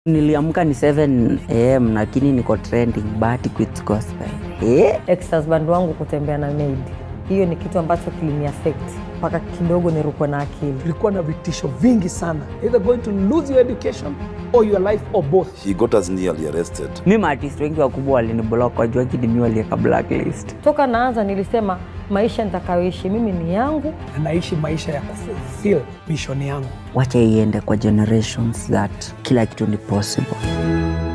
niliamka ni 7 am lakini niko trending bahati quits gospel eh? ex husband wangu kutembea na maid, hiyo ni kitu ambacho kilini affect mpaka kidogo nirukwe na akili. tulikuwa na vitisho vingi sana either going to lose your education or your life or both He got us nearly arrested. mi maartist wengi wakubwa waliniblock wajua kidimi walieka blacklist Toka naanza nilisema maisha nitakayoishi mimi ni yangu. na naishi maisha ya kufulfill mission yangu wacha iende kwa generations that kila kitu ni possible